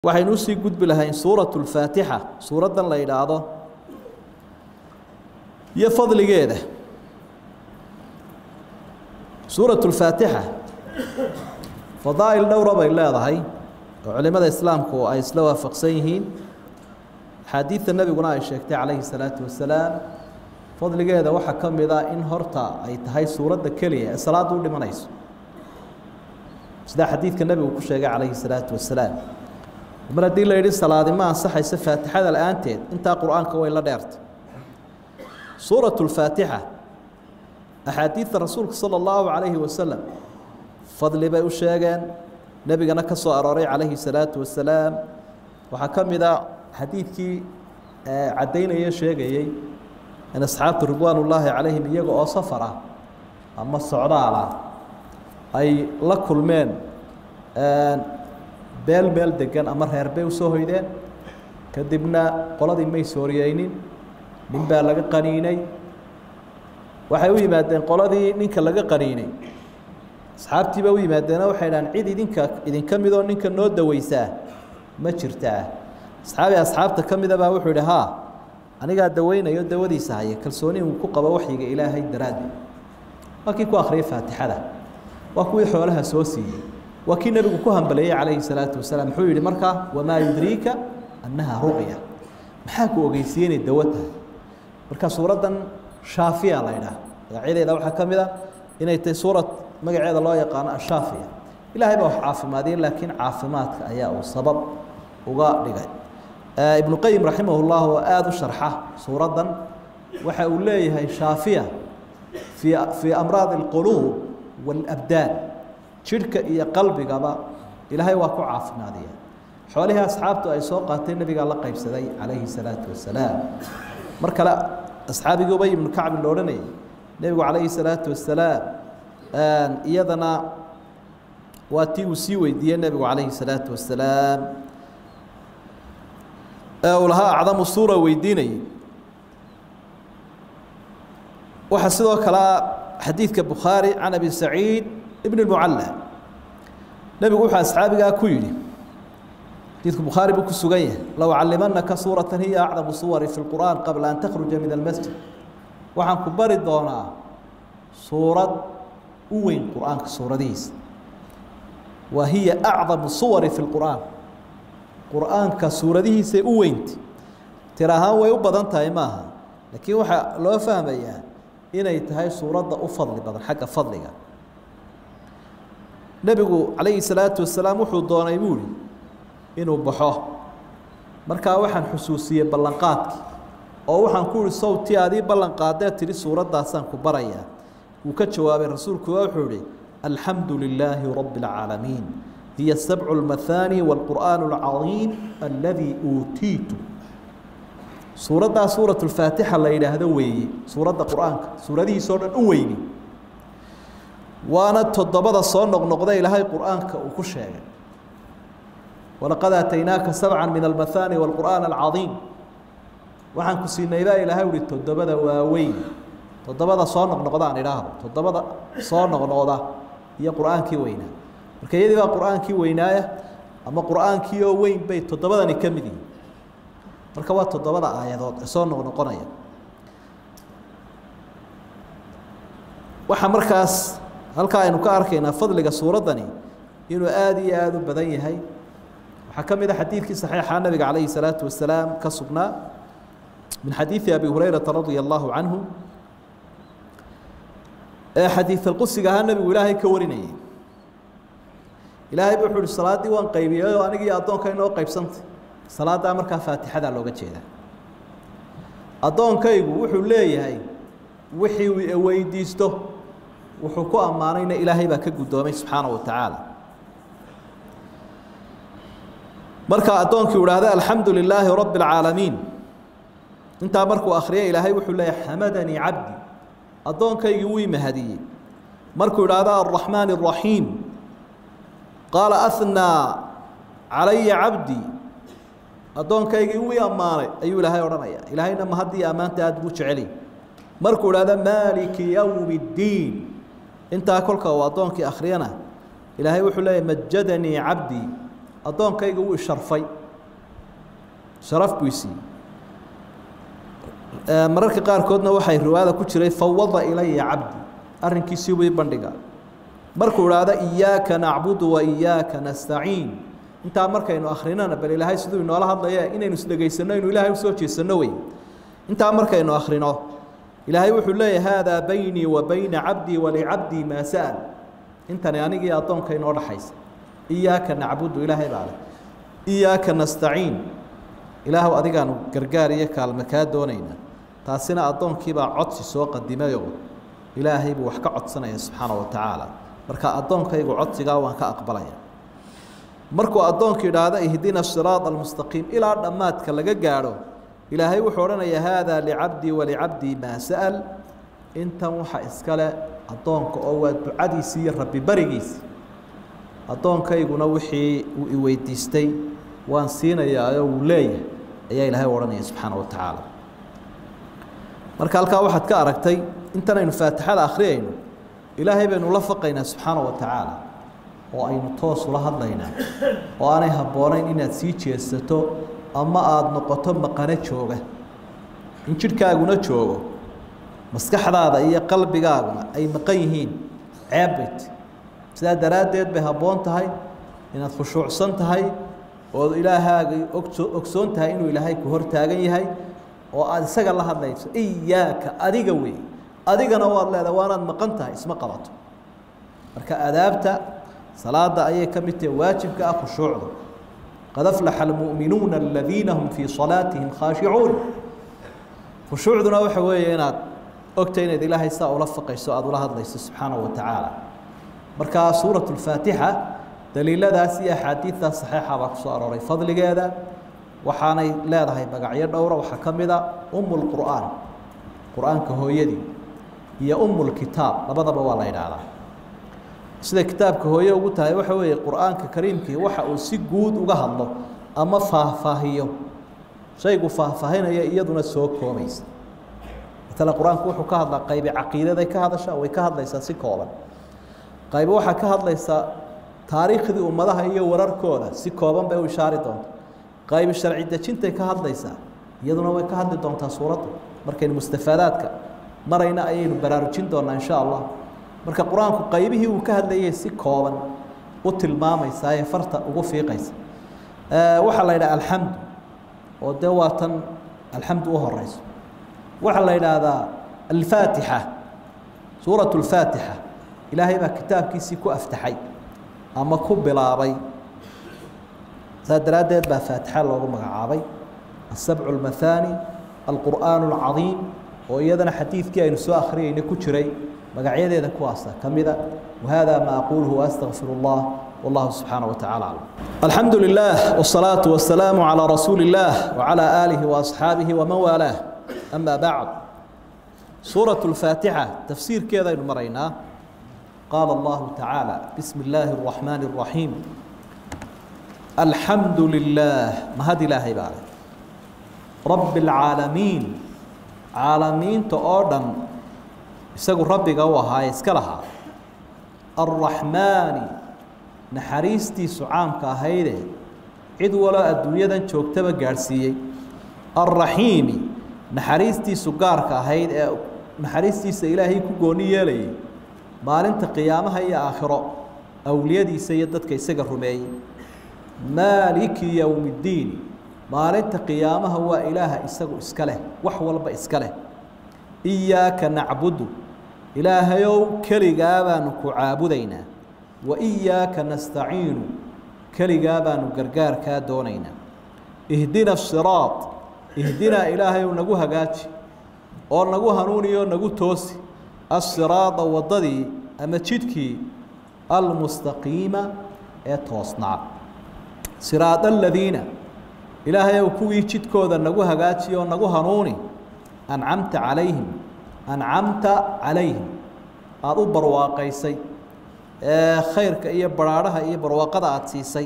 waxaynu usii gudbi lahayn suuratu lfaatixa suuraddan la yidhaahdo iyo fadligeeda suuratu lfaatixa fadaa'il dhowra bay leedahay oo culimada islaamku ay isla waafaqsan yihiin axaadiidta nebiguna ay sheegtay calayhi salaatu wasalaam fadligeeda waxaa ka mid a in horta ay tahay suuradda keliya ee salaadda u dhimanayso sida xadiidka nebigu ku sheegay calayhi salaatu wasalaam mar haddii la yidhi salaadi ma ansaxaysa faatixada la-aanteed intaa qur-aanka way la dheertay suuratu lfaatixa axaadiidta rasuulka sala allahu calayhi wasalam fadli bay u sheegeen nebigana ka soo arooray calayhi salaatu wasalaam waxaa ka mid a xadiidkii caddaynaya sheegayey in asxaabtu ridwaan ullaahi calayhim iyaga oo safar ah ama socdaal ah ay la kulmeen beel meel degan ama reer bay usoo hoydeen kadibna qoladii may sooriyeynin nin baa laga qaniinay waxay u yimaadeen qoladii ninka laga qaniinay asxaabtii baa u yimaadeena waxay dhahaan cid idinka idinka midoo ninka noo daweysaa ma jirtaa asxaabi asxaabta ka mida baa wuxuu yidhi haa anigaa daweynayo dawadiisa haya kalsooni uu ku qabo waxyiga ilaahay daraaddeed waa kii ku akhriyay faatixada waa kuwii xoolaha soo siiyey waa kii nebigu ku hambaleeyey calayhi salaatu wasalaam muxuu yihi markaa wamaa yudriika annaha ruqya maxaa ku ogeysiiye inay dawo tahay marka suuraddan shaafiya la ydhaah magacyadeeda waxaa ka mid a inay tahay suurad magaceeda loo yaqaano ashaafiya ilaahay baa wax caafimaadiyey laakiin caafimaadka ayaa uu sabab uga dhigay ibnu qayim raximah llah oo aada u sharxa suuraddan waxa uu leeyahay shaafiya fii fii amraadi alquluub waalabdaan jidhka iyo qalbigaba ilaahay waa ku caafimaadiya xoolihii asxaabtu ay soo qaatay nebigaa la qaybsaday calayhi salaatu wasalaam mar kale asxaabigii ubay ibnu kacbin lo odhanayay nebigu calayhi salaatu wasalaam iyadana waa tii uu sii weydiiyey nebigu calayhi salaatu wasalaam ee uu lahaa acdamu suura weydiinayay waxaa sidoo kale xadiidka bukhaari can abi saciid ibn اmucalla nebigu wuxuu asxaabigaa ku yidhi xadiidku bukhaari buu ku sugan yahay low callimanaka suurata hiya acdamu suwari fi اlqur'an qabla an takhruja min almasjid waxaan ku bari doonaa suurad u weyn qur-aanka suuradihiisa wa hiya acdamu suwari fi اlqur'aan qur-aanka suuradihiisay u weynta tir ahaan way u badan tahay maaha laakiin waxaa loo fahmayaa inay tahay suuradda u fadli badan xagga fadliga nebigu calayhi salaatu wasalaam wuxuu doonay buu ihi inuu baxo markaa waxaan xusuusiyey ballanqaadkii oo waxaan ku ihi sawtii adii ballanqaadee tidhi suuraddaasaan ku barayaa wuu ka jawaabay rasuulku wuxuu ihi alxamdu lilaahi rabbi اlcaalamiin hiya sabcu lmathaani wاlqur'aan اlcadiim aladii uutiitu suuraddaa suurat lfaatixa la yidhaahdo weeye suuradda qur-aanka suuradihiisoo dhan u weyni waana toddobada soo noqnoqda ilaahay qur-aanka uu ku sheegay walaqad aataynaaka sabca min almathaani wاlqur'aan alcadiim waxaan ku siinay baa ilaahay uhi toddobada waaweyn toddobada soo noqnoqda aan idhaahdo toddobada soo noqnoqda iyo qur-aankii weynaa marka iyadii baa qur-aankii weynaaya ama qur-aankii oo weyn bay toddobadani ka mid yihin marka waa toddobada aayadood ee soo noqnoqonaya waxaa markaas halkaa aynu ka arkaynaa fadliga suuraddani inuu aada iyo aada u badan yahay waxaa ka mid a xadiidkii saxiixa nabiga calayhi salaatu wasalaam ka sugnaa min xadiidi abi hurayrata radia allahu canhu ee xadiidalqusiga ahaa nebigu ilaahay ka warinayay ilaahay bu wuxu uhi salaaddii waan qaybiyey oo anigii addoonka inoo qaybsantay salaaddaa markaa faatixadaa looga jeedaa addoonkaygu wuxuu leeyahay wixii uu weydiisto wuxuu ku ammaanayna ilaahay baa ka guddoomay subxaana wa tacaala marka addoonkii idhaahda alxamdu lilaahi rabbi اlcaalamiin intaa markuu akriya ilaahay wuxuu leeyahay xamadanii cabdi addoonkaygii wuu imahadiyey markuu idhaahda alraxmaan الraxiim qaala ahnaa calaya cabdi addoonkaygii wii ammaanay ayuu ilaahay odhanaya ilaahayna ma haddii ammaanta aada buu jeceliy markuu idhahda maaliki yowmi اddiin intaa kolka uu addoonkii akhriyana ilaahay wuxuu leeyahy majadanii cabdii addoonkayga wuu isharfay sharaf buu isiiyey mararka qaarkoodna waxay riwaayada ku jiray fawada ilaya cabdi arrinkiisii way bandhiga markuu idhaahdo iyaaka nacbudu wa iyaaka nastaciin intaa markaynu akrinana bal ilaahay siduu inoola hadlaya inaynu isdhegaysanno inuu ilaahay usoo jeesanno wey intaa markaynu akrino ilaahay wuxuu leeyahy haadaa baynii wa bayna cabdii walicabdii maa sa'al intani anigii addoonka inoo dhaxaysa iyaaka nacbudu ilaahay baa leh iyaaka nastaciin ilaahu adigaanu gargaar iyo kaalme kaa doonaynaa taasina addoonkiibaa codsi soo qadimayoo ilaahay buu wax ka codsanaya subxaana wa tacaala marka addoonkaygu codsigaa waan ka aqbalaya markuu addoonku idhaahdo ihdina siraada almustaqiim ilaa dhammaadka laga gaadho ilaahay wuxuu odhanayaa haadaa licabdii walicabdii maa sa'al intan waxa iskale addoonka oo waa ducadiisii iyo rabbi barigiisi addoonkayguna wixii uu iweydiistay waan siinayaao wuu leeyahay ayaa ilaahay u odhanaya subxaana wa tacaala marka halkaa waxaad ka aragtay intan aynu faatixada akhriyayno ilaahay baynu la faqaynaa subxaana wa tacaala oo aynu toos ula hadlaynaa oo aanay habboonayn inaad sii jeesato ama aada noqoto maqano jooga in jidhkaaguna joogo maskaxdaada iyo qalbigaaguna ay maqan yihiin ceebbit sidaa daraaddeed bay habboon tahay inaad khushuucsan tahay ood ilaahaaga ogso ogsoon tahay inuu ilaahay ku hor taagan yahay oo aada isaga la hadlayso iyaaka adiga wey adigana waad leedahay waanaad maqan tahay isma qabato marka adaabta salaada ayay ka mid tahay waajibka ah khushuucda qad aflaxa almu'minuuna aladiina hum fii salaatihim khaashicuun khushuucduna waxa weeye inaad ogtay inaad ilaahay saa ula faqayso aada ula hadlayso subxaana wa tacaala marka suurat lfaatixa daliiladaas iyo axaadiidtaas saxiixa baa kusoo arooray fadligeeda waxaanay leedahay magacyo dhowra waxaa ka mid a umu lqur'aan qur-aanka hooyadii iyo umu lkitaab labadaba waa la yidhaahdaa sida kitaabka hooye ugu tahay waxa weeye qur-aanka kariimkii waxa uu si guud uga hadlo ama faahfaahiyo shaygu faahfaahinaya iyaduna soo koobaysa matala qur-aanku wuxuu ka hadlaa qaybi caqiidaday ka hadashaa way ka hadlaysaa si kooban qaybi waxaa ka hadlaysaa taariikhdii ummadaha iyo wararkooda si kooban bay u ishaari doonta qaybi sharci dejintay ka hadlaysaa iyaduna way ka hadli doontaa suuradda markaynu mustafaadaadka marayna ayaynu baraarujin doonaa insha allah marka qur-aanku qaybihii uu ka hadlayay si kooban u tilmaamaysaa ee farta ugu fiiqaysa waxaa la yidhaha alxamdu oo dee waa tan alxamdu u horeyso waxaa la yidhaahdaa alfaatixa suuratu lfaatixa ilaahay baa kitaabkiisii ku aftaxay ama ku bilaabay saa daraaddeed baa faatixa loogu magacaabay asabcu اlmahaani alqur'aan اlcadiim oo iyadana xadiidkii aynu soo akhriyeyna ku jiray magacyadeeda kuwaasa ka mida wahada ma aquluhu waastaqfir اllah wallahu subxaanaه wa tacala aclam alxamdu lilah wالsalaaةu wasalaamu calىa rasuuli اllah wacalى aalihi waasxaabihi waman waalaah ama bacd suuraة اlfaatixa tafsiirkeedaynu maraynaa qaala allahu tacaala bismi اllaahi الraxmaani الraxiim alxamdu lilah mahad ilaahay baa leh rabbi اlcaalamiin caalamiinta oo dhan isagu rabbiga u ahaaye iska lahaa alraxmaani naxariistiisu caamka ahayde cid waloo adduunyadan joogtaba gaadhsiiyey alraxiimi naxariistiisu gaarka ahayd ee naxariistiisa ilaahay ku gooni yeelayay maalinta qiyaamaha iyo aakhiro awliyadiisa iyo dadka isaga rumeeyey maaliki yowmiddiin maalinta qiyaamaha waa ilaaha isagu iska leh wax walba iska leh iyaaka nacbudu ilaahayow keligaa baanu ku caabudaynaa wa iyaaka nastaciinu keligaa baanu gargaar kaa doonaynaa ihdina siraad ihdinaa ilaahayow nagu hagaaji oo nagu hanuuniyo nagu toosi asiraada waddadii ama jidhkii almustaqiima ee toosnaa siraada aladiina ilaahayow kuwii jidkooda nagu hagaaji oo nagu hanuuni ancamta calayhim ancamta calayhim aada u barwaaqaysay ee khayrka iyo baraadhaha iyo barwaaqada aada siisay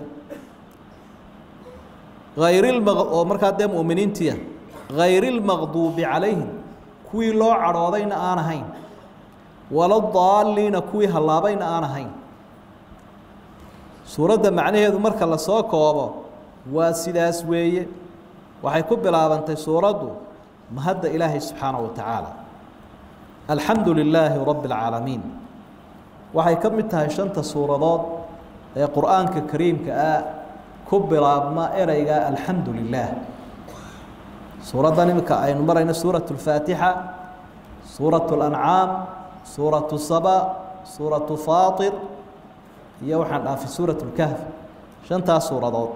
hayrilma oo markaa dee mu'miniintiia hayrilmaqduubi calayhim kuwii loo cadhoodayna aan ahayn wala daaliina kuwii hallaabayna aan ahayn suuradda macnaheedu marka lasoo koobo waa sidaas weeye waxay ku bilaabantay suuraddu mahadda ilaahay subxaanaه wa tacaala alxamdu lilaahi rabbi اlcaalamiin waxay ka mid tahay shanta suuradood ee qur'aanka kariimka ah ku bilaabma ereyga alxamdu lilah suuraddan iminka aynu marayno suuraة اlfaatixa suuraة اlancaam suuraة saba suuraة faatir iyo waxaan dhaafay suuraة اlkahf shantaas suuradood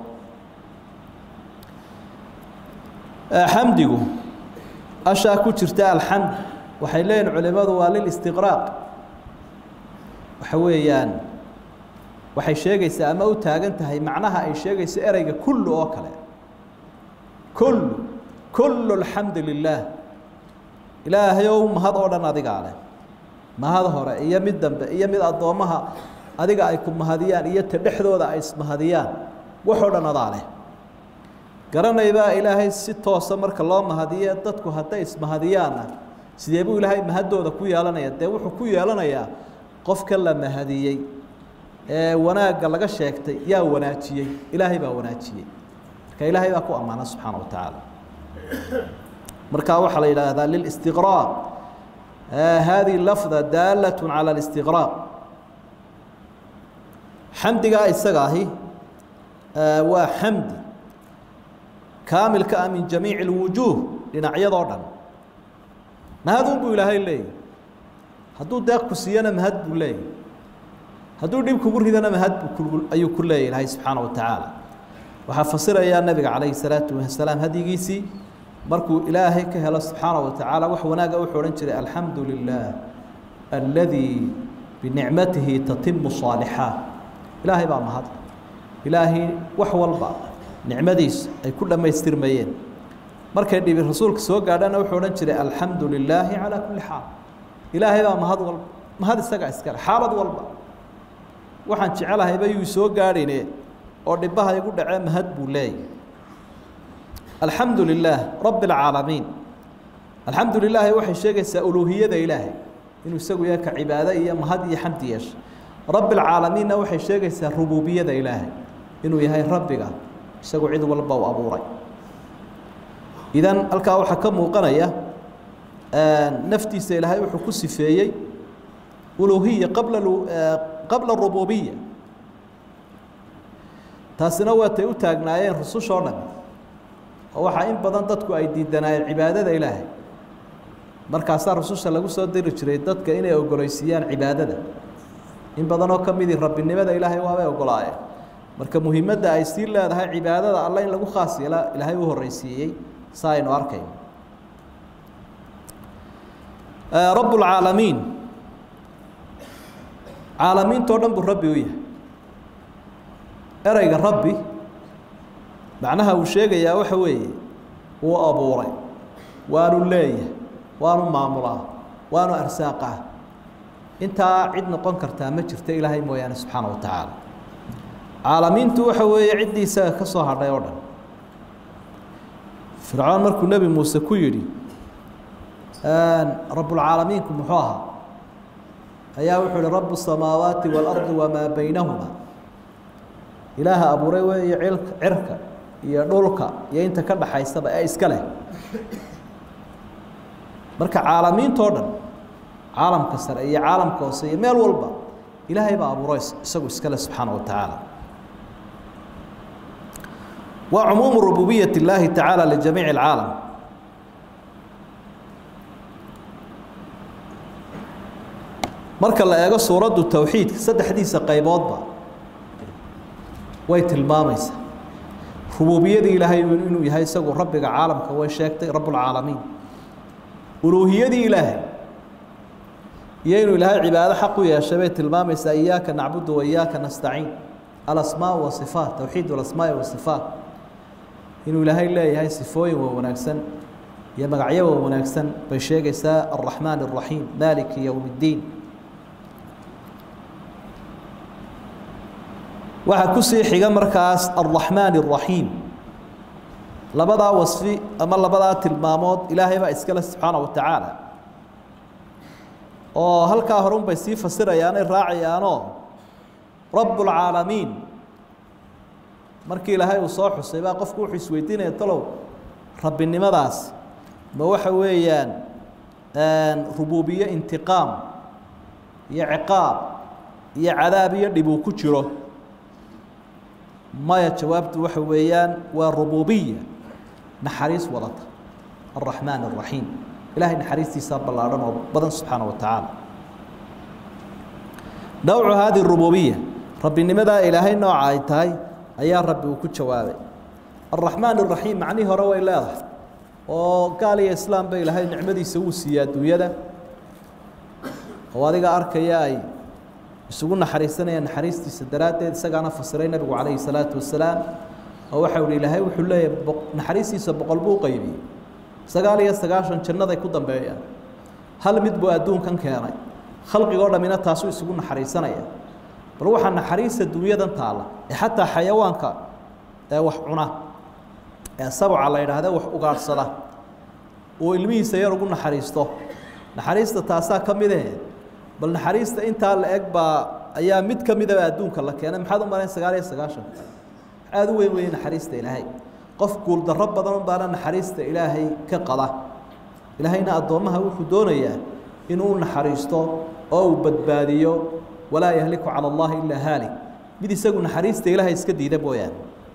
xamdigu ashaa ku jirta alxamd waxay leeyihin culimadu waa lilistiqraaq waxa weeyaan waxay sheegaysaa ama u taagan tahay macnaha ay sheegayso ereyga kullu oo kale kullu kullu alxamdu lilaah ilaahay ow mahad oo dhan adigaa leh mahad hore iyo mid dambe iyo mid addoommaha adiga ay ku mahadiyaan iyo ta dhexdooda ay ismahadiyaan waxoo dhan adaa leh garanaybaa ilaahay si toosa marka loo mahadiye dadku hadday ismahadiyaanna sidee buu ilaahay mahaddooda ku yeelanaya dee wuxuu ku yeelanayaa qofka la mahadiyey ee wanaagga laga sheegtay yaa wanaajiyey ilaahay baa wanaajiyey marka ilaahay baa ku ammaana subxaana wa tacaala marka waxaa la yidhaahdaa lilistiqraaq hadihi lafda daalat cala alistiqraaq xamdigaa isaga ahi waa xamdi kaamilka ah min jamiici اlwujuuh dhinacyadoo dhan mahadun buu ilaahay leeyahy hadduu deeq ku siiyana mahad buu leeyahy hadduu dhib kugu ridana mahad buu ayuu ku leeyahy ilaahay subxaana wa tacaala waxaa fasirayaa nabiga calayhi salaatu wasalaam hadyigiisii markuu ilaahay ka helo subxaana wa tacaala wax wanaaga wuxuu odhan jiray alxamdu lilah aladii binicmatihi tatimu صaalixaat ilaahay baa mahad ilaahay wax walba nicmadiisa ay ku dhammaystirmayeen markay dhibi rasuulka soo gaadhana wuxuu odhan jiray alxamdu lilaahi calaa kulli xaal ilaahay baa mahad walba mahad isagaa iskale xaalad walba waxaan jecelahayba yuu soo gaadhine oo dhibaha igu dhacee mahad buu leeyahy alxamdu lilaah rabbi اlcaalamiin alxamdu lilaahi waxay sheegaysaa uluuhiyada ilaahay inuu isagu yahay ka cibaado iyo mahad iyo xamdi yeesha rabbi اlcaalamiinna waxay sheegaysaa rububiyada ilaahay inuu yahay rabbiga isagu cid walba u abuuray idan halkaa waxaa ka muuqanaya naftiisa ilaahay wuxuu ku sifeeyey uluhiya qabla qabla rububiya taasina waatay u taagnaayeen rusushoo dhan oo waxaa in badan dadku ay diidanaayeen cibaadada ilaahay markaasaa rususha lagu soo diri jiray dadka inay ogoleysiiyaan cibaadada in badanoo ka midii rabbinimada ilaahay waabay ogolaayeen marka muhiimadda ay sii leedahay cibaadada alle in lagu khaas yeela ilaahay u horreysiiyey sa aynu arkayno rabb اlcaalamiin caalamiintoo dhan buu rabbi u yahay ereyga rabbi macnaha uu sheegayaa waxa weeye wuu abuuray waanu leeyahay waanu maamulaa waanu arsaaqaa intaa cid noqon kartaa ma jirto ilaahay mooyaane subxaana wa tacaala caalamiintu waxa weeye ciddii isaga ka soo hadhay oo dhan fircoon markuu nebi muuse ku yidhi rabbulcaalamiinku muxuu ahaa ayaa wuxuu ihi rabu الsamaawaati wاlardi wamaa baynahuma ilaaha abuuray weeye cilka cirka iyo dhulka iyo inta ka dhaxaysaba ee iska leh marka caalamiintoo dhan caalamka sare iyo caalamka hoose iyo meel walba ilaahay baa abuuray isagu iska leh subxaana wa tacaala waa cumuumu rububiyaة اllaahi tacaala lijamiici اlcaalam marka la eego suuraddu towxiidka saddexdiisa qayboodba way tilmaamaysaa rububiyadii ilaahay inuu yahay isagu rabbiga caalamka way sheegtay rabbulcaalamiin uluuhiyadii ilaahay iyo inuu ilaahay cibaado xaq u yeeshay bay tilmaamaysaa iyaaka nacbudu wa iyaaka nastaciin alasmaa wasifaat towxiid alasmaai wasifaat inuu ilaahay leeyahay sifooyin waa wanaagsan iyo magacyo waa wanaagsan bay sheegaysaa alraxmaan الraxiim maliki yowm اddiin waxaa kusii xiga markaas alraxmaan الraxiim labadaa wasfi ama labadaa tilmaamood ilaahay baa iskale subxaana wa tacaala oo halkaa horun bay sii fasirayaanay raacayaanoo rabb اlcaalamiin markii ilaahay uu soo xusay baa qofku wuxuu isweydiinaya talow rabbinimadaas ma waxa weeyaan rubuubiye intiqaam iyo ciqaab iyo cadaab iyo dhib uu ku jiro maya jawaabtu waxa weeyaan waa rubuubiya naxariis wadata الرحمن الرحيم إلهي نحريستيسا بلارن وبدن سبحانه وتعالى نوع هذه الربوبية ربي نمدا إلهي نوع عيتاي أيا ربي وكل جوابي الرحمن الرحيم معنيه روى الله وقال يا إسلام بي إلهي نعمدي سوو سياد ويدا وهذا أركيا أي يسوون نحريستنا يا نحريستيسا دراتي سقانا فسرين نبي عليه الصلاة والسلام وحول إلهي وحول نحريستيسا بقلبه قيبي sagaal iyo sagaashan jannaday ku dambeeyaan hal mid buu adduunkan keenay khalqigoo dhammina taasuu isugu naxariisanaya bal waxaa naxariista dunyadan taalla ee xataa xayawaanka ee wax cuna ee sabca la yidhaahda wax ugaadhsada uu ilmihiisa yar ugu naxariisto naxariista taasaa ka mid eh bal naxariista intaa la eg baa ayaa mid ka midaba adduunka la keenay maxaad u malayn sagaal iyo sagaashan aada u weyn weeye naxariista ilaahay qof guuldarro badan baana naxariista ilaahay ka qada ilaahayna addoommaha wuxuu doonayaa inuu naxariisto oo uu badbaadiyo walaa yahliku cala allahi ilaa haalik mid isagu naxariista ilaahay iska diida mooyaane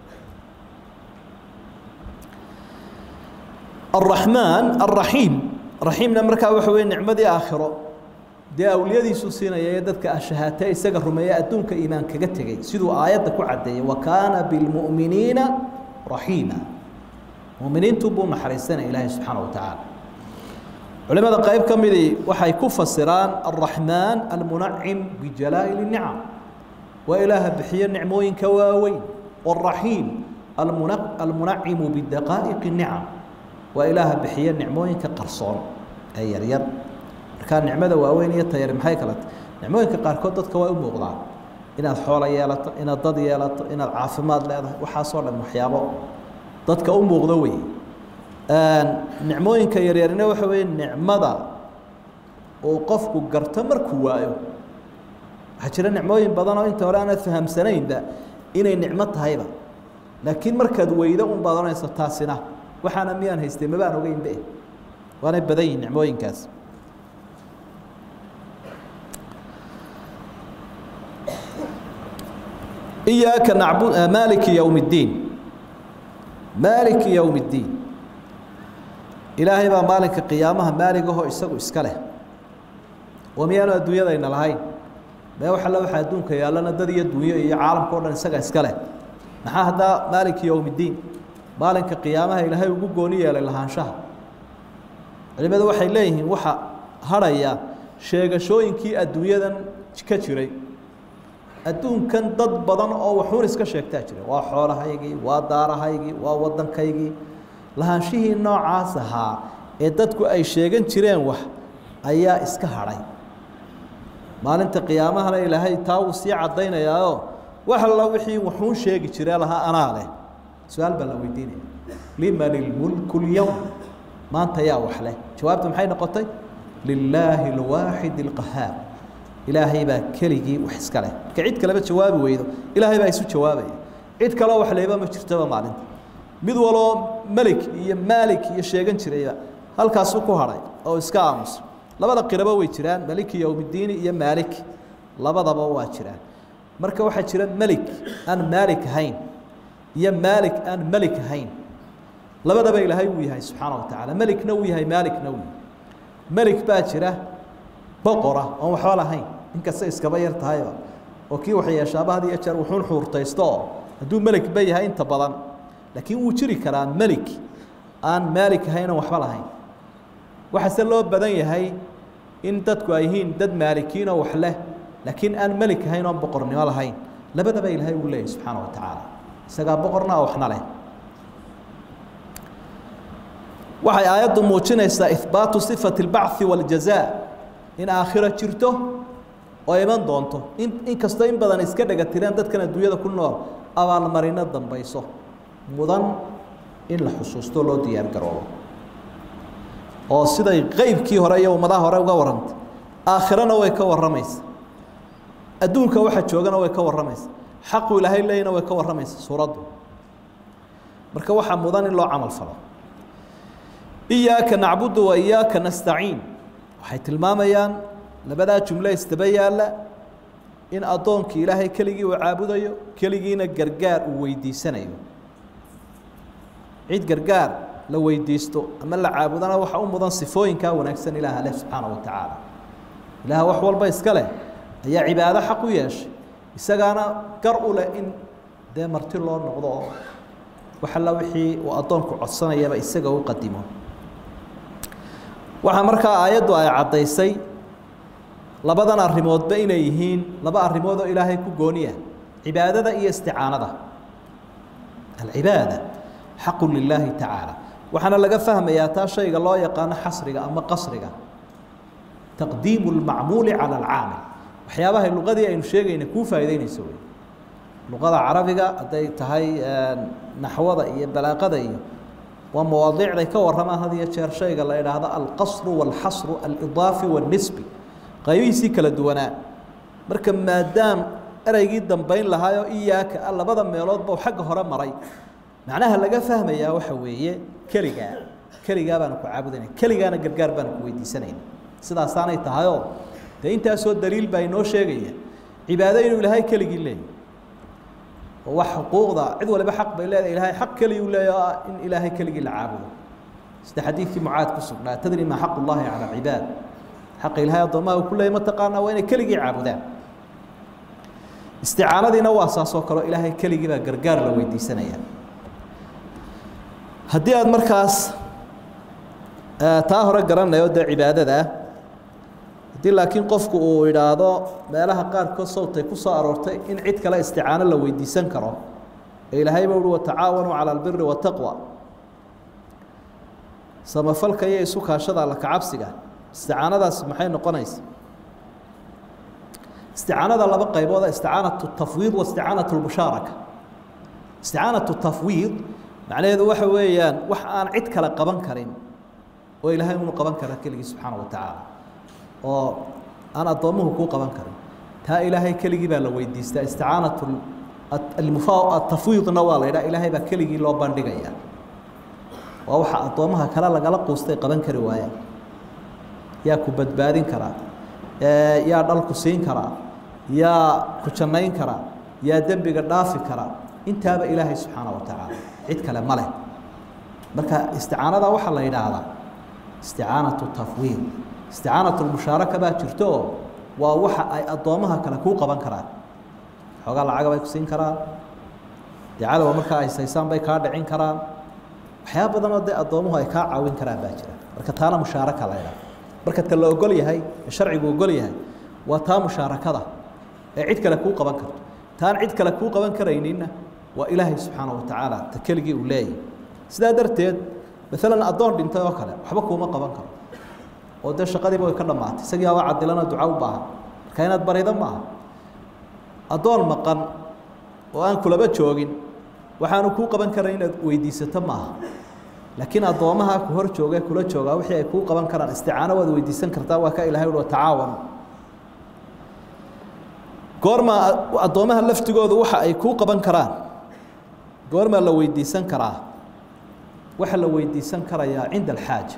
الرحمن الرحيم رحيمنا markaa waxa weeye nicmadii aakhiro dee awliyadiisu siinaya ee dadka ashahaatee isaga rumeeya adduunka iimaan kaga tegey siduu aayadda ku caddeeyey wa kaana bilmu'miniina raxiima mu'miniintu buu naxariisanaya ilaahay subxaana wa tacaala culimada qayb ka midii waxay ku fasiraan alraxmaan almunacim bijalaa'il nicam waa ilaaha bixiyo nicmooyinka waaweyn waraxiim almunacimu bidaqaa'iqi nicam waa ilaaha bixiyo nicmooyinka qarsoon ee yaryar markaa nicmada waaweyn iyo tayar maxay kala tahay nicmooyinka qaarkood dadka waa u muuqdaan inaad xoolo yeelato inaad dad yeelato inaad caafimaad leedahay waxaasoo dhan waxyaabo dadka u muuqdo wey nicmooyinka yaryarina waxa weeye nicmada uu qofku garto markuu waayo waxaa jira nicmooyin badan oo inta hore aanad fahamsanaynba inay nicmo tahayba laakiin markaad weydo un baad ohanaysa taasina waxaana miyaan haystay mabaan ogeynbe waanay badan yihin nicmooyinkaas إياك نعبد مالك يوم الدين مالك يوم الدين إلهي بقى مالك قيامها مالك هو إسقو إسكاله وميانا الدنيا ذا إن الهين ما هو حلا واحد دونك يا لنا دنيا الدنيا يا عالم كورنا إسقى إسكاله نحا هذا مالك يوم الدين مالك قيامها إلهي وجوني يا لله شهر لماذا وحي إليه وحى هريا شيء شوين كي الدنيا ذا كتيري adduunkan dad badan oo waxuun iska sheegtaa jira waa xoolahaygii waa daarahaygii waa waddankaygii lahaanshihii noocaas ahaa ee dadku ay sheegan jireen wax ayaa iska hadhay maalinta qiyaamahana ilaahay taa wuu sii caddaynayaao wax alla wixii waxuun sheegi jiree lahaa anaa leh su-aal baa la weydiinaya liman ilmulku lyowm maanta yaa wax leh jawaabtu maxay noqotay lilaahi alwaaxid alqahaar ilaahay baa keligii wax iska leh marka cid kaleba jawaabi weydo ilaahay baa isu jawaabaya cid kaloo wax leeba ma jirtoba maalinta mid waloo melik iyo maalik iyo sheegan jirayba halkaasuu ku hadhay oo iska aamusa labada qirabo way jiraan maliki yowmiddiini iyo maalik labadaba waa jiraan marka waxaa jira melik aan maalik ahayn iyo maalik aan melik ahayn labadaba ilaahay uu yahay subxaana wa tacaala melikna uu yahay maalikna uu yahay melik baa jira boqora oon waxba lahayn inkasta iskaba yar tahayba oo kii wax yeeshaaba had iyo jeer wuxuun xuurtaysto oo hadduu melik ba yahay inta badan laakiin wuu jiri karaa melik aan maalik ahayn oon waxba lahayn waxaase loo badan yahay in dadku ay yihiin dad maalikiin oo wax leh laakiin aan melik ahayn oon boqornimo lahayn labadaba ilaahay uu leeyahy subxaana wa tacaala isagaa boqorna oo waxna leh waxay aayaddu muujinaysaa ihbaatu sifati اlbachi waاljazaa in aakhiro jirto oo iman doonto in inkastoo in badan iska dhega tireen dadkan adduunyada ku nool abaalmarino dambayso mudan in la xusuusto loo diyaar garoobo oo siday qeybkii hore iyo ummadaha hore uga warrantay aakhirana way ka warramaysa adduunka waxa joogana way ka warramaysa xaqu ilaahay leeyna way ka warramaysa suuraddu marka waxaa mudan in loo camal falo iyaaka nacbudu wa iyaaka nastaciin waxay tilmaamayaan labadaa jumle istaba yaalla in addoonkii ilaahay keligii uu caabudayo keligiina gargaar uu weydiisanayo cid gargaar la weydiisto ama la caabudana waxa u mudan sifooyinkaa wanaagsan ilaah leh subxaana wa tacaala ilaah wax walba iska leh ayaa cibaado xaq u yeeshay isagaana gar u leh in dee marti loo noqdo oo wax alla wixii uu addoonku codsanayaba isaga u qadimo waxaa markaa aayaddu ay caddaysay labadan arrimoodba inay yihiin laba arrimood oo ilaahay ku gooniya cibaadada iyo isticaanada alcibaada xaqu lilaahi tacaala waxaana laga fahmayaa taa shayga loo yaqaano xasriga ama qasriga taqdiimu lmacmuuli cala alcaamil waxyaabahay luqadii aynu sheegayna kuu faa'idaynayso wey luqada carabiga hadday tahay naxwada iyo balaaqada iyo waa mawaadiicday ka warramaan had iyo jeer shayga la idhaahdo alqasru walxasru alidaafi walnisbi qaybihiisii kala duwanaa marka maadaam ereygii dambayn lahaayoo iyaaka a labada meeloodba u xagga hore maray macnaha laga fahmayaa waxa weeye keligaa keligaa baanu ku caabudayna keligaana gargaar baanu ku weydiisanayna sidaasaanay tahayoo dee intaasoo daliil baa inoo sheegaya cibaado inuu ilaahay keligii leeyahy oo wax xuquuqda cid waliba xaq bay leedahay ilaahay xaq keligii u leeyaho in ilaahay keligii la caabudo sida xadiidkii mucaad ku sugnaa tadri maa xaqu llaahi cala alcibaad xaqa ilaahay addoomaha uu ku leeyay mataqaanaa waa inay keligii caabudaan isticaanadiina waa saasoo kaleo ilaahay keligii baa gargaar la weydiisanaya haddii aada markaas taa hore garanayo dee cibaadada ah haddii laakiin qofku uu idhaahdo meelaha qaarkood sawtay ku soo aroortay in cid kale isticaano la weydiisan karo ee ilaahayba uhi watacaawanuu cala albiri wataqwa samafalka iyo isu kaashada alla kacabsiga isticaanadaas maxay noqonaysa isticaanada laba qaybooda isticaanatu tafwiid wa isticaanatu lmushaaraka isticaanatu tafwiid macnaheedu waxa weeyaan wax aan cid kale qaban karin oo ilaahay unu qaban kara keligii subxaana wa tacaala oo aan addoommuhu kuu qaban karin taa ilaahay keligii baa la weydiistaa isticaanatu atafwiidna waa la yidhaha ilaahay baa keligii loo bandhigaya waa waxa addoommaha kale lagala quustay qaban kari waayaan yaa ku badbaadin karaa yaa dhal ku siin karaa yaa ku jannayn karaa yaa dembiga dhaafi karaa intaaba ilaahay subxaana wa tacaala cid kale ma leh marka isticaanada waxaa la yidhaahdaa isticaanatu tafwiid isticaanatu lmushaaraka baa jirto oo waa waxa ay addoommaha kale kuu qaban karaan xoogaa lacaga bay ku siin karaan dee cadowa markaa ay saysaan bay kaa dhicin karaan waxyaaba badanoo dee addoomuhu ay kaa caawin karaan baa jira marka taana mushaaraka la ydhaha marka ta la ogol yahay ee sharcigu ogol yahay waa taa mushaarakada ee cid kale kuu qaban karto taan cid kale kuu qaban karayninna waa ilaahay subxaana wa tacaala ta keligii uu leeyahy sidaa darteed maalan addoon dhintay oo kale waxba kuuma qaban karo oo dee shaqadiiba way ka dhammaatay isagii aba cadilana duca u baahan marka inaad barido maaha addoon maqan oo aan kulaba joogin waxaanu kuu qaban karan inaad weydiisato maaha laakiin addoommaha ku hor jooga kula joogaa wixii ay kuu qaban karaan isticaano waad weydiisan kartaa waa ka ilahay uhi tacaawanu goormaa addoommaha laftigoodu waxa ay kuu qaban karaan goormaa la weydiisan karaa waxaa la weydiisan karayaa cinda alxaaja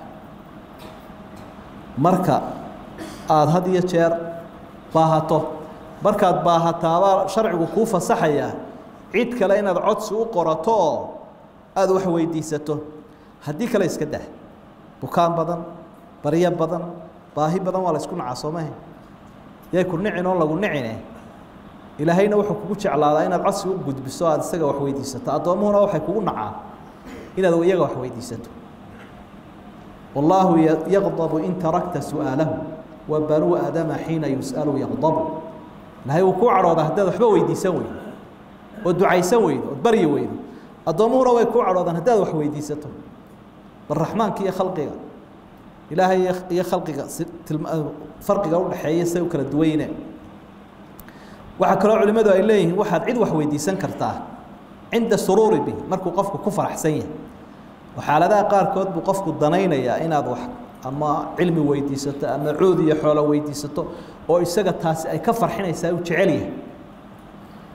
marka aada had iyo jeer baahato markaad baahataabaa sharcigu kuu fasaxayaa cid kale inaad codsi u qorato oo aada wax weydiisato haddii kale iska dah bukaan badan baryo badan baahi badan waa la isku nacaa soomahe yay ku nicin oon lagu nicine ilaahayna wuxuu kugu jeclaadaa inaad codsi u gudbiso aada isaga wax weydiisato addoommuhuna waxay kugu nacaan inaad iyaga wax weydiisato wallaahu yaqdabu in tarakta su'aalahu wa banuu aadama xiina yus'alu yaqdabu ilahay wuu kuu cadhoodaa haddaad waxba weydiisan weydo oo ducaysan weydo ood baryi weydo addoommuhuna way kuu cadhoodaan haddaad wax weydiisato bal raxmaanka iyo khalqiga ilaahay iyo khalqiga farqiga udhaxeeya say u kala duwayne waxaa kaloo culimmadu ay leeyihiin waxaad cid wax weydiisan kartaa cinda suruuri bihi markuu qofku ku faraxsan yahay oo xaaladaha qaarkood buu qofku danaynayaa inaad wax ama cilmi weydiisato ama cuud iyo xoolo weydiisato oo isaga taasi ay ka farxinaysaa u jecel yahay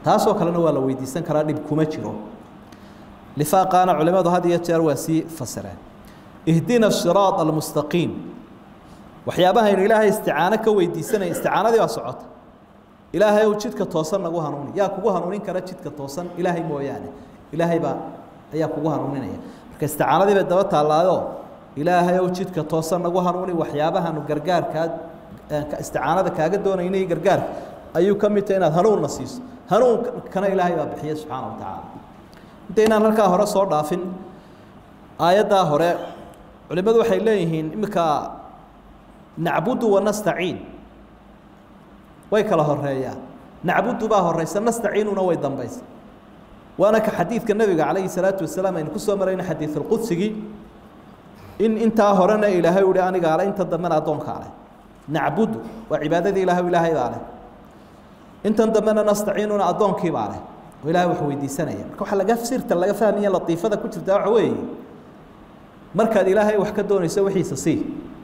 taasoo kalena waa la weydiisan karaa dhib kuma jiro lifaaqaana culimadu had iyo jeer waa sii fasireen ihdina siraad almustaqiim waxyaabahaynu ilaahay isticaano ka weydiisanaya isticaanadii baa socota ilaahay ow jidka toosan nagu hanuuni yaa kugu hanuunin kara jidka toosan ilaahay mooyaane ilaahay baa ayaa kugu hanuuninaya marka isticaanadii bay daba taallaayo ilaahay ow jidka toosan nagu hanuuni waxyaabahanu gargaarkaa isticaanada kaaga doonaynay gargaarka ayuu ka mid tahay inaad hanuunna siiso hanuunkana ilaahay baa bixiya subxaana wa tacaala inta inaan halkaa hore soo dhaafin aayaddaa hore culimmadu waxay leeyihiin iminka nacbudu wanastaciin way kala horeeyaan nacbudu baa horeysa nastaciinuna way dambaysa waana ka xadiidka nebiga calayhi salaatu wasalaam aynu kusoo marayna xadiidulqudsigii in intaa horena ilaahay uhi anigaa leh inta dambena addoonkaa leh nacbudu waa cibaadadii ilahay ilaahay baa leh intan dambena nastaciinuna addoonkii baa leh oo ilahay wax weydiisanaya marka waxaa laga sirta laga fahmaya latiifada ku jirta waxa weeye markaad ilaahay wax ka doonayso wixiisa sii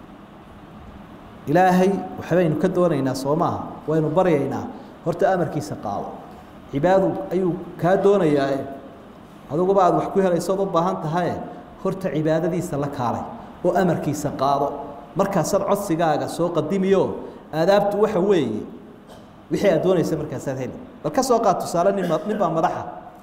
ilaahay waxbaynu ka doonaynaa soo maaha waynu baryaynaa horta amarkiisa qaado cibaadu ayuu kaa doonayaa adiguba aad wax ku helaysood u baahan tahaye horta cibaadadiisa la kaalay oo amarkiisa qaado markaasaad codsigaaga soo qadimiyo aadaabtu waxa weeye wixii aad doonaysa markaasaad heli bal ka soo qaad tusaale nin nin baa madaxa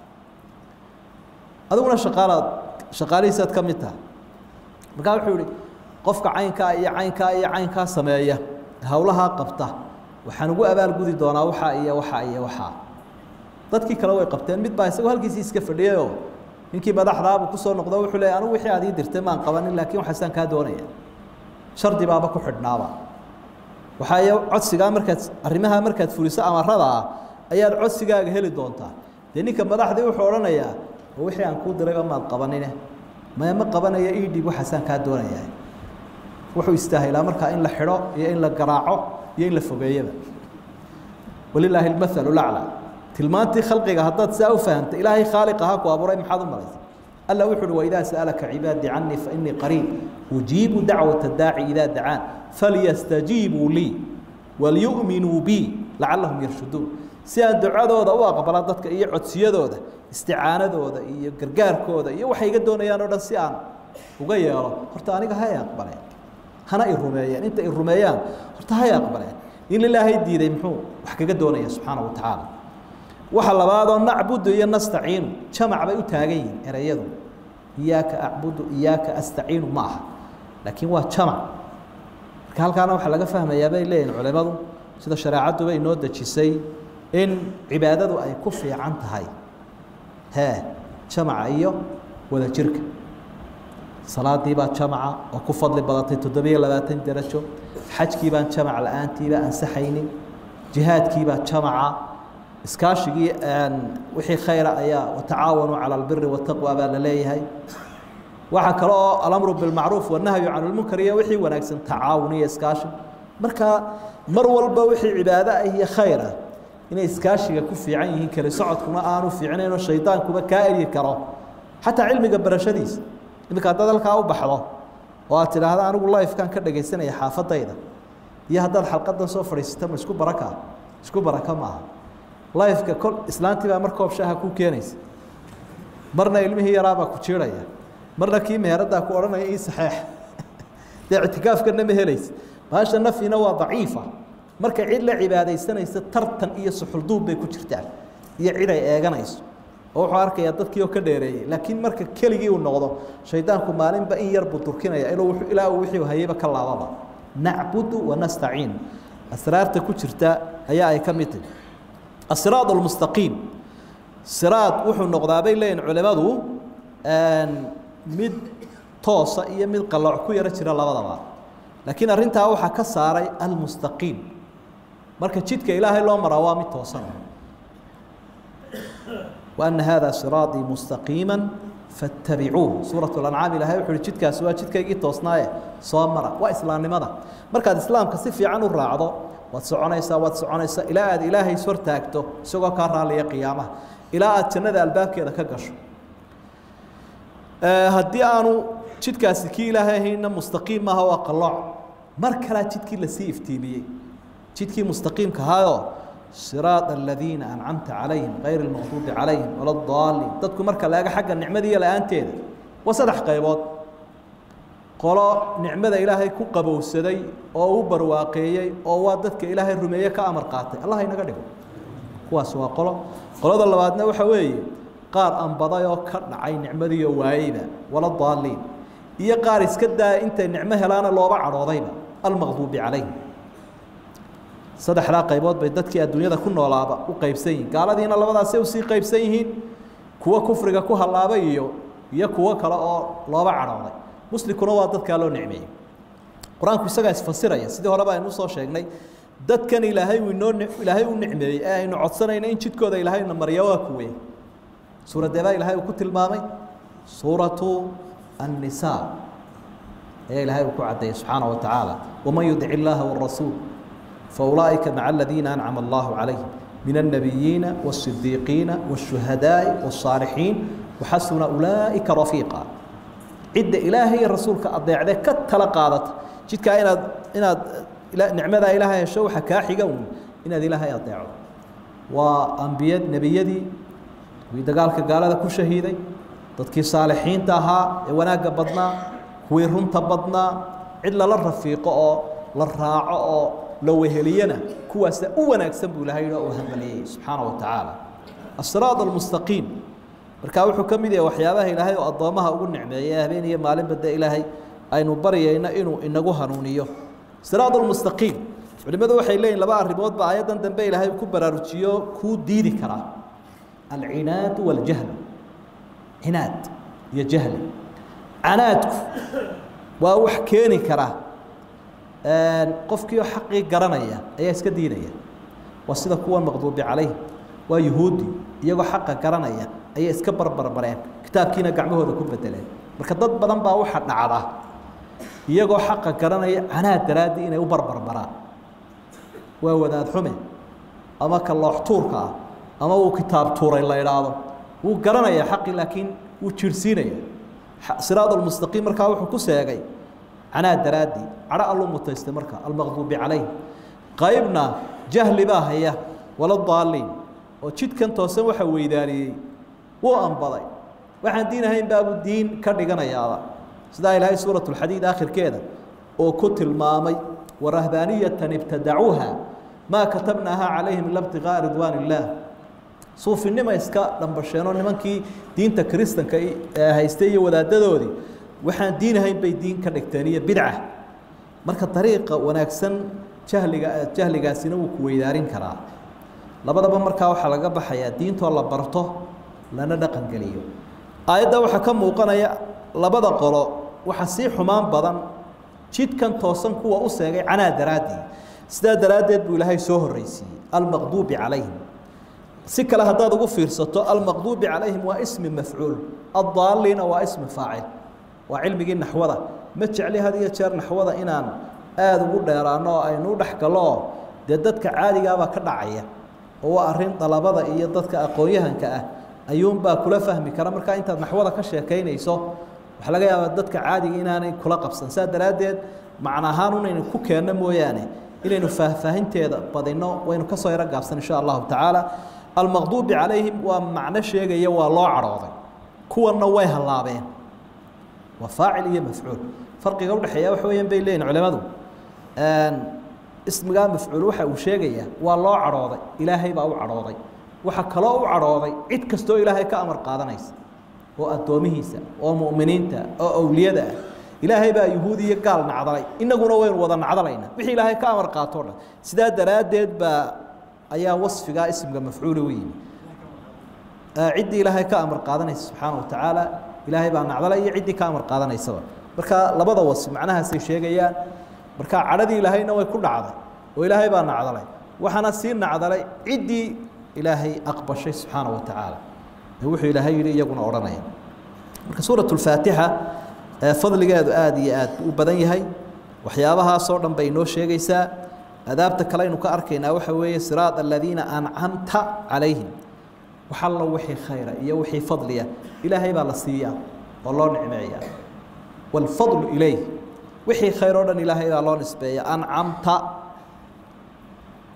adiguna shaqaalaad shaqaalihiisaad ka mid tahay markaa wuxuu ihi qofka caynkaa iyo caynkaa iyo caynkaa sameeya howlahaa qabta waxaan ugu abaalgudi doonaa waxaa iyo waxaa iyo waxaa dadkii kale way qabteen mid baa isagoo halkiisii iska fadhiyayoo ninkii madaxdaabuu kusoo noqdo wuxuu leeyay anigu wixii aad ii dirtay maan qabanin laakiin waxaasaan kaa doonaya shardi baaba ku xidhnaaba waxaa codsigaa markaad arrimaha markaad fuliso amarada ah ayaad codsigaaga heli doontaa dee ninka madaxdii wuxuu odhanayaa oo wixii aan kuu dirayba maad qabanine maya ma qabanaya ii dhib waxaasaan kaa doonayaa wuxuu istaahilaa markaa in la xidho iyo in la garaaco iyo in la fogeeyaba walilaahi almathalu laclaa tilmaantii khalqiga haddaad saa u fahamta ilaahay khaaliq ahaa ku abuuray maxaad u malaysa alla wuxu uhi waidaa sa'alaka cibaadii canii fainii qariib ujiibu dacwata daaci idaa dacaan falyastajiibuu lii walyu'minuu bi lacallahum yarshuduun si aan ducadooda u aqbala dadka iyo codsiyadooda isticaanadooda iyo gargaarkooda iyo waxay iga doonayaan o dhan si aan uga yeelo horta aniga hay aqbaleen hana i rumeeyeen inta i rumeeyaan horta hay aqbaleen in ilaahay diiday muxuu wax kaga doonaya subxaana wa tacaala waxa labaadoo nacbudu iyo nastaciinu jamac bay u taagan yihiin ereyadu iyaaka acbudu iyaaka astaciinu ma aha laakiin waa jamac marka halkaana waxaa laga fahmayaa bay leeyihin culimadu sida shareecadduba inoo dejisay in cibaadadu ay ku fiican tahay hee jamaca iyo wada jirka salaadii baa jamaca oo ku fadli badatay toddobiyo labaatan darajo xajkii baan jamac la-aantiiba ansaxaynin jihaadkiibaa jamaca iskaashigii wixii khayra ayaa watacaawanuu cala albiri wataqwa baa la leeyahay waxaa kale oo alamru bilmacruuf wanahyu can lmunkar iyo wixii wanaagsan tacaawun iyo iskaashi marka mar walba wixii cibaado ah iyo khayr ah inay iskaashiga ku fiican yihiin kale socodkuna aanu fiicnaynoo shaydaankuba kaa eryi karo xataa cilmiga barashadiisa iminka haddaad halkaa u baxdo oo aad tidhaahda anigu lifekan ka dhagaysanaya xaafadayda iyo haddaad xalqadan soo fadhiisata ma isku baraka isku baraka maaha lifeka kol islaantii baa mar koob shaaha ku keenaysa marna ilmihii yaraabaa ku jiiraya marna kii meheraddaa ku odhanaya ii saxeex dee ictikaafkana ma helaysa maasha nafyina waa daciifa markay cid la cibaadaysanaysa tartan iyo suxulduub bay ku jirtaan iyo cid ay eeganayso oo wuxuu arkayaa dadkii oo ka dheereeyey laakiin marka keligii uu noqdo shaydaanku maalinba in yar buu durkinaya inuu ilaa uu wixii hayayba ka laababa nacbudu wanastaciin asraarta ku jirta ayaa ay ka mid tahay asiraad almustaqiim siraad wuxuu noqdaa bay leeyihin culimadu mid toosa iyo mid qalooc ku yaro jira labadaba laakiin arrintaa waxaa ka saaray almustaqiim marka jidka ilaahay loo maraa waa mid toosan وأن هذا صراaطي مستقيiما فاتبعوه sوuرaة الأنعاaم ilahay wuxu uhi jidkaasi waa jidkaygii toosnaaye soo mara waa islaamnimada markaad islaamka si fiican u raacdo waad soconaysaa waad soconaysaa ilaa aad ilaahay is hortaagto isagoo kaa raaliya qiyaamaha ilaa aad jannada albaabkeeda ka gasho haddii aanu jidkaasi kii ilaahay ahayna mustaqiim maaha waa qalooc mar kalaa jidkii lasii iftiimiyey jidkii mustaqiimka ahaayoo siraaط aladiina ancamta calayhim kayr اlmaqduubi calayhim wala daaliin dadku marka la ega xagga nicmadiiyo la-aanteeda waa saddex qaybood qolo nicmada ilaahay ku qabowsaday oo u barwaaqeeyey oo waa dadka ilaahay rumeeye ka amar qaatay allah inaga dhigo kuwaas waa qolo qolada labaadna waxa weeye qaar anbaday oo ka dhacay nicmadiiyo waayeyba wala daaliin iyo qaar iska daaya intay nicmo helaana looba cadhoodayba almaqduubi calayhim saddexdaa qaybood bay dadkii adduunyada ku noolaaba u qaybsan yihiin gaaladiina labadaasay usii qaybsan yihiin kuwo kufriga ku hallaabay iyo iyo kuwo kale oo looba cadhooday muslimkuna waa dadkaa loo nicmeeyey qur-aanku isagaa isfasiraya sidii horeba aynu usoo sheegnay dadkan ilaahay uu inoo ilaahay u nicmeeyey ee aynu codsanayno in jidkooda ilaahayna marya waa kuwe suuradeebaa ilahay uu ku tilmaamay suuratu النساء ayaa ilahay uu ku cadeeyey subحaanaه وataعaalى وmaن يuطic الlaha والرasuuل faأuلaئika mع الذiina أنcم الlah عalayهim min النabiyiina والصدiiqiina والشhuهadاءi والصاaلحiin وxasuna أuلaئika رaفيiقا cidda ilaahay iyo rasuulka adeecdee ka tala qaadata jidkaa inaad inaad nicmadaa ilaahay hesho waxa kaa xiga un inaad ilaahay adeecdo waa ambiya nebiyadii kuwii dagaalka gaalada ku shahiiday dadkii saalixiinta ahaa ee wanaagga badnaa kuwii runta badnaa cid lala rafiiqo oo la raaco oo la weheliyana kuwaasa u wanaagsan buu ilahay uu hamaliyey subxaana wa tacaala asiraaط almustaqiim markaa wuxuu ka mid yahay waxyaabaha ilaahay oo addoommaha ugu nicmeeyey habeen iyo maalinba de ilaahay aynu baryayno inuu inagu hanuuniyo siraaط almustaqiim culimadu waxay leeyihin laba arrimoodba aayaddan dambe ilaahay ku baraarujiyo kuu diidi karaa alcinaad wاljahl cinaad iyo jahli canaadku waa wax keeni kara qofkii oo xaqii garanaya ayaa iska diinaya waa sida kuwan maqduubi calayh waa yuhuudi iyagoo xaqa garanaya ayay iska barbarbareen kitaabkiina gacmahooda ku bedeleen marka dad badan baa waxa dhacda iyagoo xaqa garanaya canaad daraaddii inay u barbarbaraan waa wadaad xume ama ka loox tuurka ah ama uu kitaab tuuray la idhaahdo wuu garanayaa xaqi laakiin wuu jirhsiinaya siraad almustaqiim markaa wuxuu ku seegay canaa daraaddii cadho alluu mutaystay marka almaqduubi calayh qaybna jahli baa haya wala daaliin oo jidkan toosan waxa weydaaniyey wuu anbaday waxaan diin ahayn baabuu diin ka dhiganayaaba sidaa ilaahay suurat lxadiid aakhirkeeda oo ku tilmaamay warahbaaniyatan ibtadacuuha maa katabnaaha calayhim ila btiqaa'a ridwaan illaah suufinima iska dhambasheenoo nimankii diinta kiristanka haystay iyo wadaadadoodii waxaan diin ahayn bay diin ka dhigteen iyo bidca marka dariiqa wanaagsan jahliga jahligaasina wuu ku weydaarin karaa labadaba markaa waxaa laga baxayaa diintoo la barto lana dhaqan geliyo aayadda waxaa ka muuqanaya labada qolo waxa sii xumaan badan jidkan toosan kuwa u seegay canaa daraaddii sidaa daraaddeed buu ilaahay soo horreysiiyey almaqduubi calayhim si kale haddaad ugu fiirsato almaqduubi calayhim waa ismi mafcuul addaaliina waa ismi faacil waa cilmigii naxwada ma jecli had iyo jeer naxwada inaan aada ugu dheeraano oo aynu u dhex galoo dee dadka caadigaabaa ka dhacaya oo waa arrin dalabada iyo dadka aqoon-yahanka ah ayuunbaa kula fahmi kara markaa intaad naxwada ka sheekaynayso waxaa laga yaabaa dadka caadiga inaanay kula qabsan saa daraaddeed macna ahaan unaynu ku keenno mooyaane inaynu faahfaahinteeda badino waynu kasoo yaro gaabsan insha allahu tacaala almaqduubi calayhim waa macno sheegaya waa loo cadhooday kuwanna way hallaabeen waa faacil iyo mafcuul farqiga udhexeeya waxa weeyaan bay leeyihin culimadu ismigaa mafcuul waxa uu sheegayaa waa loo cadhooday ilaahay baa u cadhooday waxaa kaloo u cadhooday cid kastoo ilaahay ka amar qaadanaysa oo addoomihiisa oo mu'miniinta oo awliyada ah ilaahay baa yuhuud iyo gaal nacdalay inaguna waynu wada nacdalayna wixii ilaahay ka amar qaato dhan sidaa daraaddeed baa ayaa wasfigaa ismga mafcuuli u yimi ciddii ilaahay ka amar qaadanaysa subxaana wa tacaala ilaahay baa nacdalay iyo ciddii ka amar qaadanaysaba marka labada wasfi macnahaasay sheegayaan marka cadhadii ilaahayna way ku dhacday oo ilaahay baa nacdalay waxaana sii nacdalay ciddii ilaahay aqbashay subxaana wa tacaala ee wuxuu ilaahay yidhi iyaguna odhanaya marka suurat lfaatixa fadligeedu aada iyo aad u badan yahay waxyaabahaasoo dhan bay inoo sheegaysaa adaabta kale aynu ka arkaynaa waxa weeye siraad aladiina ancamta calayhim wax allo wixii khayra iyo wixii fadliya ilaahay baa la siiyaa oo loo nicmeeyaa waalfadlu ilayh wixii khayr oo dhan ilaahay baa loo nisbeeya ancamta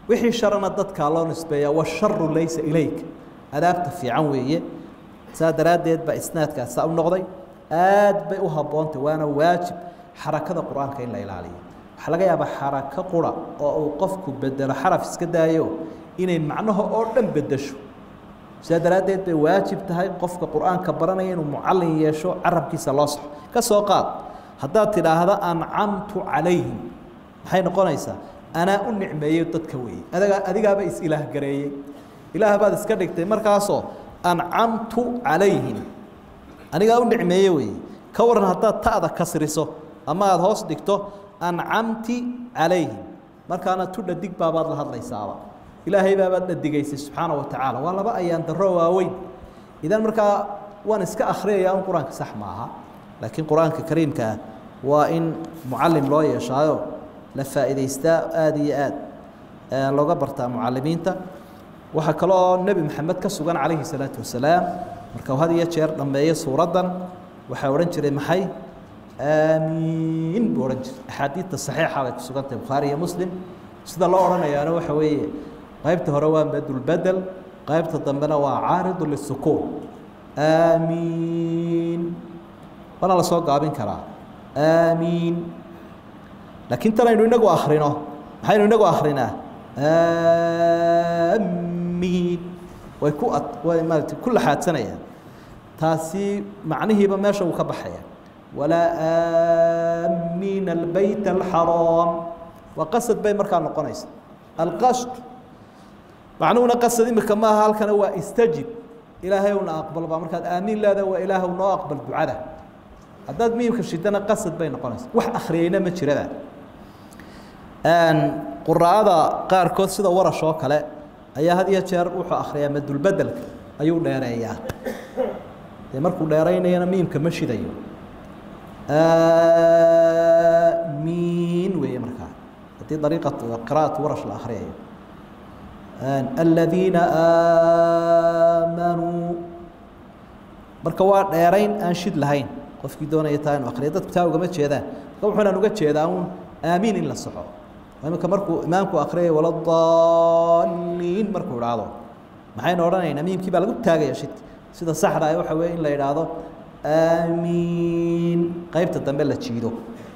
wixii sharana dadkaa loo nisbeeyaa washaru laysa ilayk adaabta fiican weeye saa daraaddeed baa isnaadkaas saa u noqday aad bay u habboontay waana waajib xarakada qur-aanka in la ilaaliyo waxaa laga yaabaa xarako qura oo uu qofku bedelo xaraf iska daayo inay macnaha oo dhan bedesho sidaa daraaddeed bay waajib tahay qofka qur-aanka baranaya inuu mucallin yeesho carabkiisa loo saxo ka soo qaad haddaad tidhaahda ancamtu calayhim maxay noqonaysaa anaa u nicmeeyo dadka weeye adagaa adigaaba is-ilaah gareeyey ilaah baad iska dhigtay markaasoo ancamtu calayhim anigaa u nicmeeye weeye ka waran haddaad ta'da kasriso ama aada hoos dhigto ancamti calayhim markaana tu dhadig baabaad la hadlaysaaba ilaahay baabaad dhadigaysay subxaana wa tacaala waa laba ayaan daro waaweyn idan markaa waan iska akhriyaya un qur-aanka sax maaha laakiin qur-aanka kariimka ah waa in mucallim loo yeeshaayo la faa'iidaystaa aada iyo aad looga bartaa mucalimiinta waxaa kaloo nebi maxamed ka sugan calayhi salaatu wasalaam marka had iyo jeer dhammeeyo suuraddan waxaa odhan jiray maxay aamiin buu odhan jiray axaadiidta saxiixa bay ku sugan tahay bukhaari iyo muslim sida loo odhanayaana waxa weeye qaybta hore waa madulbedel qaybta dambena waa caaridu lisukuun aamiin waana la soo gaabin karaa aamiin laakiin tan aynu inagu akrino maxaynu inagu akrinaa aamiin way ku ad way maarata ku laxaadsanayaan taasi macnihiiba meesha uu ka baxaya walaa aamiina albayt alxaraam waa qasad bay markaa noqonaysa alqasd macnuhuna qasad imika maaha halkana waa istajib ilaahay una aqbal baa markaad aamiin leeda waa ilaahw noo aqbal ducada haddaad miimka shidana qasad bay noqonaysa wax akhriyeyna ma jirada quraa'ada qaarkood sida warash oo kale ayaa had iyo jeer wuxuu akhriyaa madulbedelka ayuu dheereeyaa dee markuu dheeraynayana miimka ma shidayo miin weeye markaa haddii dariiqa qira'atu warash la akhriyayo aladiina aamanuu marka waa dheerayn aan shid lahayn qofkii doonaya taa inu akriya dadku taa ugama jeedaan marka wuxuunaan uga jeedaa uun aamiin in la soxo imika markuu imaamku akriyay waladaliin markuu idhaahdo maxaynu odhanaynaa miimkii baa lagu taagaya shid sida saxda ah waxa weeye in la idhaahdo aamiin qaybta dambe la jiido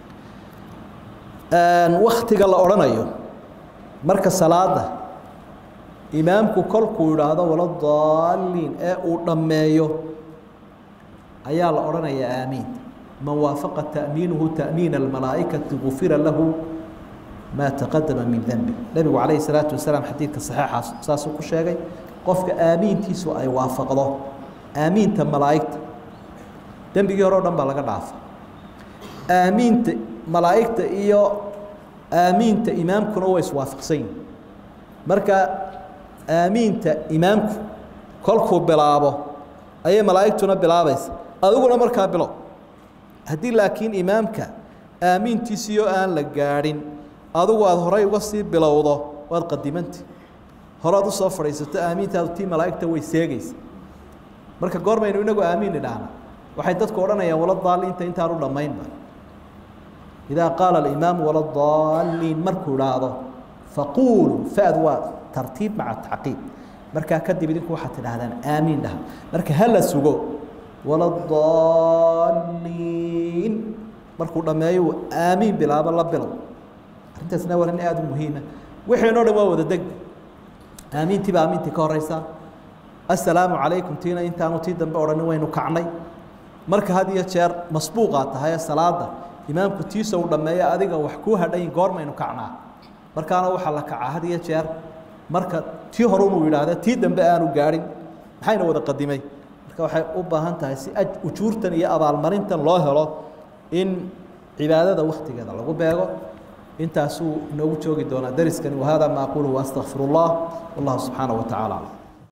waktiga la odhanayo marka salaada imaamku kolkuu idhaahdo waladaliin ee uu dhammeeyo ayaa la odhanayaa aamiin man waafaqa ta'miinuhu ta'miina almalaa'ikati gufira lahu maa taqadama min dembi nebigu calayhi salaatu wasalaam xadiidka saxiixaas saasuu ku sheegay qofka aamiintiisu ay waafaqdo aamiinta malaa'igta dembigii hore o dhan baa laga dhaafa aamiinta malaa'igta iyo aamiinta imaamkuna way iswaafaqsan yihin marka aamiinta imaamku kolkuu bilaabo ayay malaa'igtuna bilaabaysa adiguna markaa bilow haddii laakiin imaamka aamiintiisiyo aan la gaadhin adigu aada horay uga sii bilowdo waad qadimanta horead usoo fadhiisato aamiintaadu tii malaa'igta way seegaysa marka goormaynu inagu aamiin idhaahna waxay dadku odhanayaan waladaaliinta intaanu dhammaynba idaa qaala alimaamu waladaaliin markuu idhaahdo faquuluu fad waa tartiib maca tacqiib markaa kadib idinku waxaad tidhaahdaan aamiin dhaha marka ha la sugo waladaliin markuu dhammeeyo aamiin bilaabo la bilow arrintaasna waa arrin aada u muhiima wixiinoo dhan waa wada deg aamiintii baa aamiintii ka horeysa assalaamu calaykum tiina intaanu tii dambe odhanin waynu kacnay marka had iyo jeer masbuuqaa tahay salaada imaamku tiisa uu dhammeeyo adiga wax kuu hadhayin goormaynu kacnaa markaana waxaa la kacaa had iyo jeer marka tii hore unuu yidhaahda tii dambe aanu gaadhin maxayna wada qadimay marka waxay u baahan tahay si ujuurtan iyo abaalmarintan loo helo in cibaadada waktigeeda lagu beego intaasuu inoogu joogi doonaa dariskani wahada ma aquluhu waastaqfir اllah wallahu subxaanaه wa tacala aclam